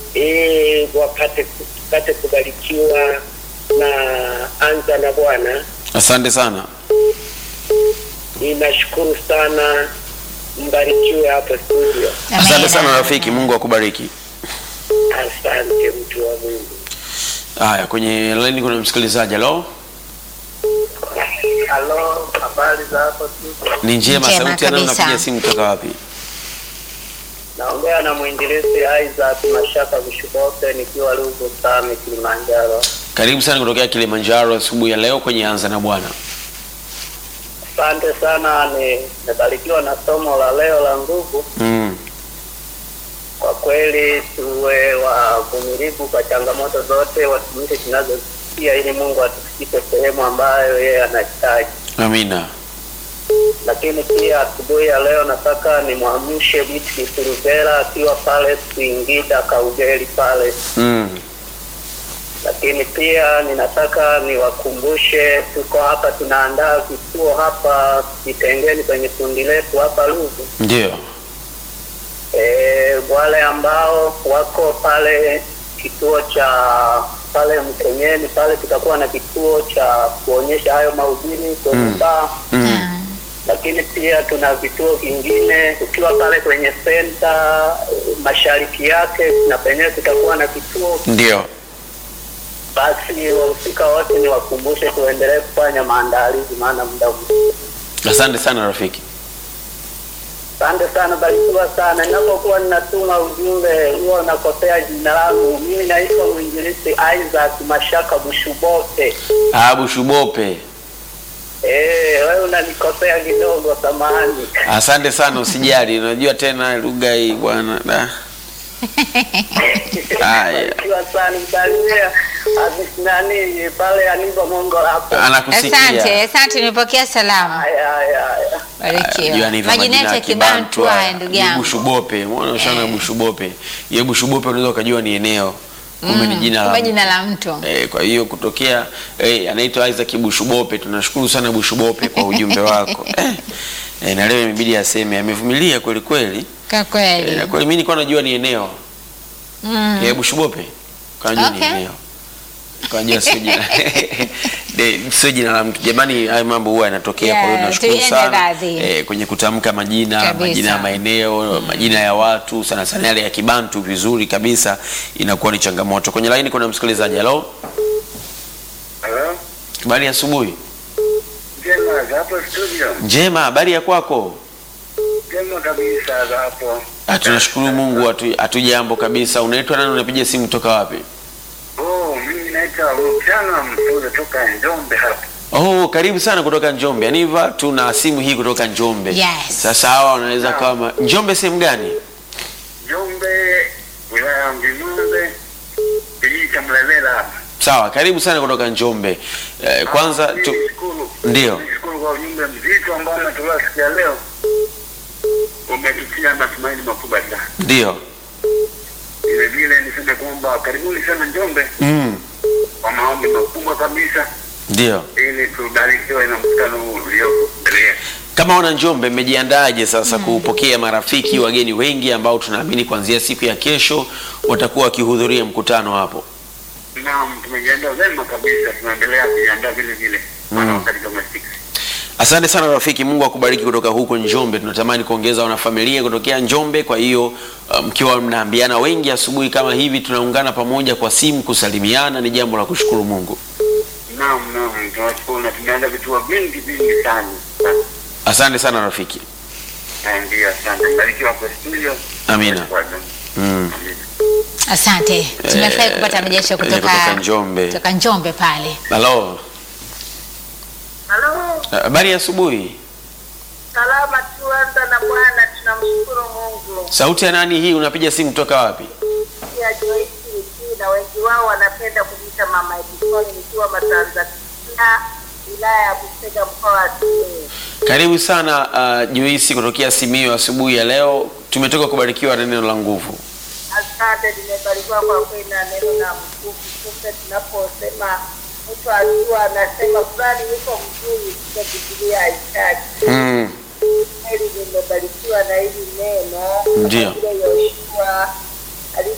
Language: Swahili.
ili wapate tupate kubarikiwa na anza na Bwana. Asante sana. Ninashukuru sana, mbarikiwe hapo studio. Asante Amina. sana rafiki, Mungu akubariki. Asante mtu wa Mungu. Haya, kwenye laini kuna msikilizaji. Halo, Halo, habari za hapo studio? ni njema. Njema Sauti ya nani? kabisa. Unapiga simu kutoka wapi? Naongea na mwinjilisti Isaac Mashaka Vishubote nikiwa Rugu Same Kilimanjaro. Karibu sana kutokea Kilimanjaro asubuhi ya leo kwenye Anza na Bwana. Asante sana, nimebarikiwa na somo la leo la nguvu. Mm. Kwa kweli tuwe wavumilivu kwa changamoto zote, watumishi tunazopitia, ili Mungu atufikishe sehemu ambayo yeye anahitaji. Amina. Lakini pia asubuhi ya leo nataka nimwamshe Biti Silvera akiwa pale Singida Kaugeli pale Mm. lakini pia ninataka niwakumbushe, tuko hapa tunaandaa vituo hapa Kitengeni kwenye kundi letu hapa Ruvu. Ndio. E, wale ambao wako pale kituo cha pale Mkenyeni pale, tutakuwa na kituo cha kuonyesha hayo mahubiri kwenye Mm. baa Mm. lakini pia tuna vituo vingine ukiwa pale kwenye senta eh, mashariki yake na penyewe tutakuwa na kituo Ndio. basi wahusika wote ni wakumbushe tuendelee kufanya maandalizi, maana muda mfupi. Asante sana rafiki. Asante sana, barikiwa sana. Ninapokuwa ninatuma ujumbe huwa nakosea jina langu. Mimi naitwa mwinjilisti Isaac Mashaka Bushubote. Abu Shubope. Eh, wewe unanikosea kidogo, samahani. Asante sana, usijali. Unajua tena lugha hii bwana. Da. Haya. Barikiwa sana, msalimia Aziz nani pale Aniva Mongo hapo. Anakusikia. Asante, asante, nimepokea salamu. Haya, haya, haya. Barikiwa. Majina yetu ya Kibantu haya ndugu yangu. Bushubope. Umeona ushana Bushubope. Ye Bushubope unaweza ukajua ni eneo. Kumbe ni jina la Kumbe mtu. jina la mtu. Eh, kwa hiyo kutokea eh, anaitwa Isaac Bushubope. Tunashukuru sana Bushubope kwa ujumbe wako. Eh, eh, na leo imebidi aseme amevumilia kweli kweli. Kwa Eh, kweli. na kweli mimi nilikuwa najua ni eneo. Mm. Ya Bushubope. Kanajua Okay. ni eneo. Kanajua sio jina. De, sio jina la mtu. Jamani haya mambo huwa yanatokea kwa hiyo Yeah, nashukuru tuiende sana. radhi. Eh, kwenye kutamka majina, Kabisa. majina ya maeneo, majina ya watu, sana sana yale ya Kibantu vizuri kabisa inakuwa ni changamoto. Kwenye laini kuna msikilizaji. Hello? Hello? Habari ya asubuhi. Jema za hapo studio. Njema, habari ya kwako? Jema kabisa za hapo. Ah, tunashukuru Mungu hatu- hatujambo kabisa. Unaitwa nani? Unapiga simu kutoka wapi? Oh, mimi naitwa Mchana Msule toka Njombe hapa. Oh, karibu sana kutoka Njombe. Aniva, tuna simu hii kutoka Njombe. Yes. Sasa hawa wanaweza kama Njombe sehemu gani? Njombe, wilaya ya Mjimbe, kijiji cha Mlevela hapa. Sawa, karibu sana kutoka Njombe. Eh, kwanza Ah, tu, mimi nishukuru. Ndio. Nishukuru kwa ujumbe mzito ambao umetolewa siku ya leo. Umetutia matumaini makubwa sana. ndio. Vile vile niseme kwamba karibuni sana Njombe Mm, kwa maombi makubwa kabisa ndio. ili tubarikiwe na mkutano huu ulioko mbele yetu. Kama wana Njombe mmejiandaaje sasa kupokea marafiki wageni wengi ambao tunaamini kuanzia siku ya kesho watakuwa wakihudhuria mkutano hapo? Naam, tumejiandaa vema kabisa, tunaendelea kujiandaa vile vile maana wakati kama sisi. Asante sana rafiki, Mungu akubariki kutoka huko Njombe. Tunatamani kuongeza wanafamilia kutokea Njombe, kwa hiyo uh, mkiwa mnaambiana wengi asubuhi kama hivi, tunaungana pamoja kwa simu kusalimiana, ni jambo la kushukuru Mungu. Naam, naam, tunashukuru na tumeandaa vituo vingi vingi sana. Asante sana rafiki. Na Ndio, asante. Barikiwa kwa studio. Amina. Mm. Amina. Asante. Tumefurahi kupata mrejesho eh, kutoka kutoka Njombe. Kutoka Njombe pale. Halo, Halo, habari ya asubuhi. salama tuanza na Bwana, tunamshukuru Mungu. Sauti ya nani hii? Unapiga simu kutoka wapi? Pia Joyce Wiki na wengi wao wanapenda kuniita Mama Edison, nikiwa Matanzania, wilaya ya Busega, mkoa wa Simiyu. Karibu sana uh, Joyce kutokea Simiyu asubuhi ya leo. Tumetoka kubarikiwa na neno la nguvu. Asante, nimebarikiwa kwa kweli na neno la Mungu. Kumbe tunaposema mtu akiwa anasema fulani yuko mzuri, kwa Biblia haitaki Mm. kweli nimebarikiwa na hili neno Ndio. Kama vile Yoshua